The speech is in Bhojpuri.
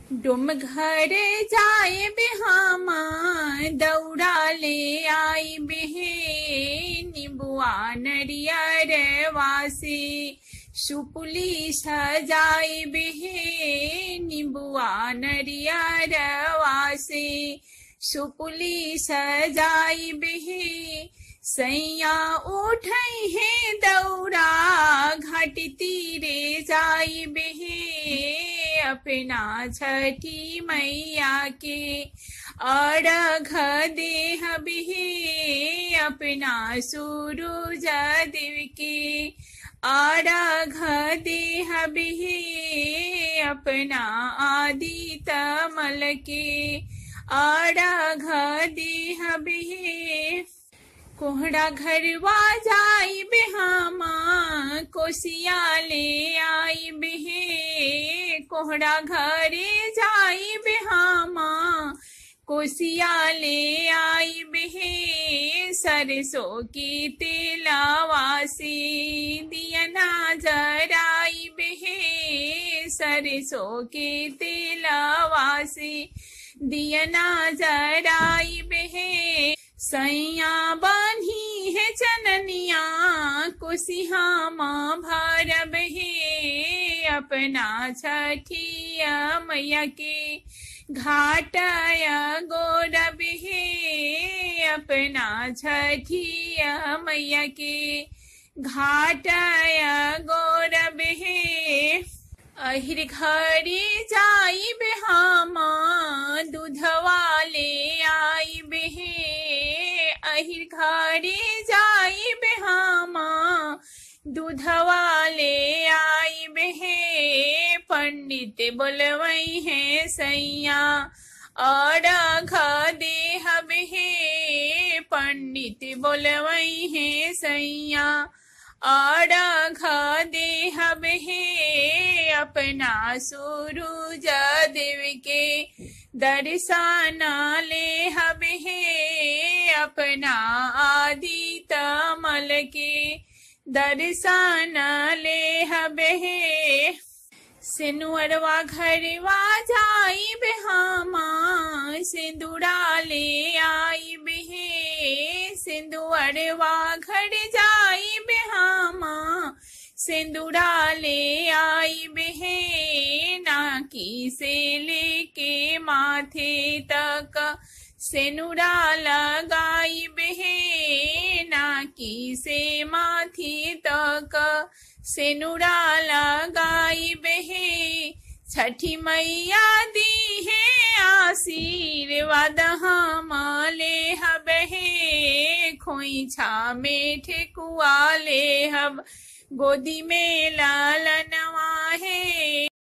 डुम घर जाए बेहामा दौड़ा ले आई बेहे निबुआ नरियर वासे सुपुली सजाई बेहे निबुआ नरियर वासे सुपुली सजाई बेहे सैया उठई है दौड़ा घाट तीरे जाई बेहे अपना छठी मैया के अड़घ देह बिहे अपना सूरज देव के अड़घ देह बिहे अपना आदि तमल के अड़घ देह बिहे कोहड़ा घरवा जाई बेहामा कोसिया ले आई बेहे कोहड़ा घरे जाई बेहामा कोसिया ले आई बेहे सरसों की तेलावासी दियना जराई बेहे सरसों के तेलावासी दियना जराई बेहे सैया बान्ही है चननिया कुसिहा माँ भरब हे अपना छठिया मैया के घाटया गौरब हे अपना छठिया मैया के घाटया गौरब हे अहिर घरे जाई बेहामा दूधवा ले आई बेहे अहिर घरे जाई बेहामा दूधवा ले आई बेहे पंडित बोलवई है सैया और घ देह बेहे पंडित बोलवई है सैया और घ देह बेहे अपना सूरज देव के दर्शन ले हबे अपना आदि तमल के दर्शन ले हबे सिनुअरवा घरवा जाई बेहामा सिंदूरा ले आई बेहे सिंदूरवा घर जाई बेहामा सिंदूरा ले आई बेहे नाकी से लेके माथे तक सेनुरा लगाई बेहे नाकी से माथे तक सेनुरा लगाई बेहे छठी मैया दी है आशीर्वाद हम ले हबहे खोइछा में ठेकुआ ले हब गोदी में लालनवा है